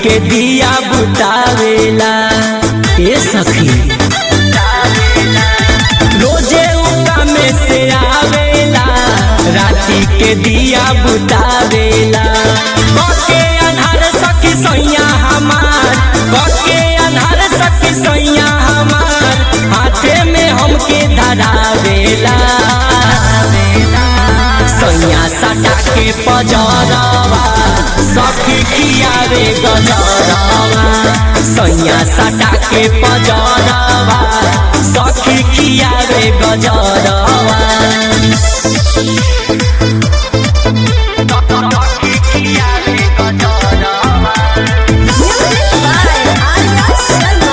के दिया बुतावेला ए सखी रोजे उका में से आवेला राती के दिया बुतावेला कके अनहर सखी सैया हमार कके अनहर सखी सैया हमार हाथे में हमके धरावेला सैया सटा के पजरवा सखी खियावे गजरवा सैया सटा के पजरवा सखी खियावे गजरवा Music by Arya Sharma.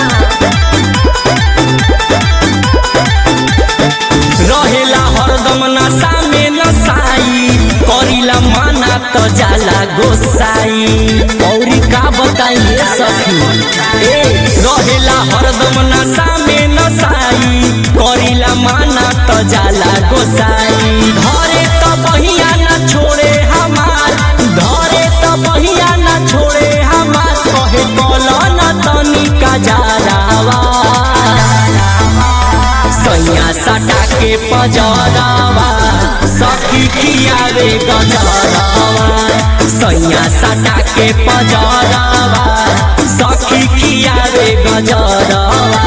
रहेला हरदम नशा में नसाई करिला माना तो जाला गोसाई औरी का बताइए सखी ए रहेला हरदम नशा में नसाई करिला माना तो जाला गोसाई धरे तो बहिया न छोड़े हमार धरे तो बहिया न छोड़े हमार कहे कला न तनिका जारावा सैया सटा के पजरवा सखी खियावे गजरवा सैया सटा के पजरवा सखी खियावे गजरवा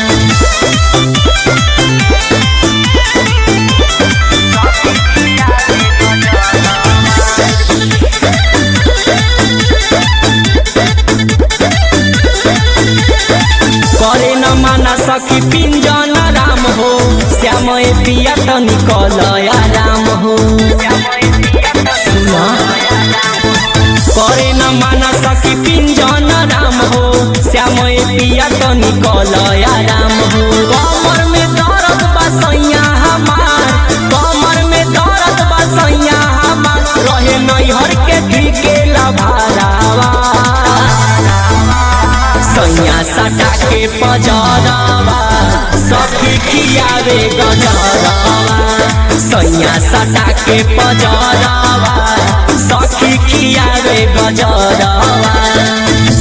करे न माना सखी पिंजन राम हो श्याम ए पिया तो निकल राम हो सुना करे न माना सखी पिंजन राम हो श्याम ए पिया तो निकल राम हो कमर में दर्द बा सैया हमार कमर में दर्द बा सैया हमार रहे नैहर के ठीके लभारावा सैया सटा के पजरवा सखी खियावे गजरवा सैया सटा के पजरवा सखी खियावे गजरवा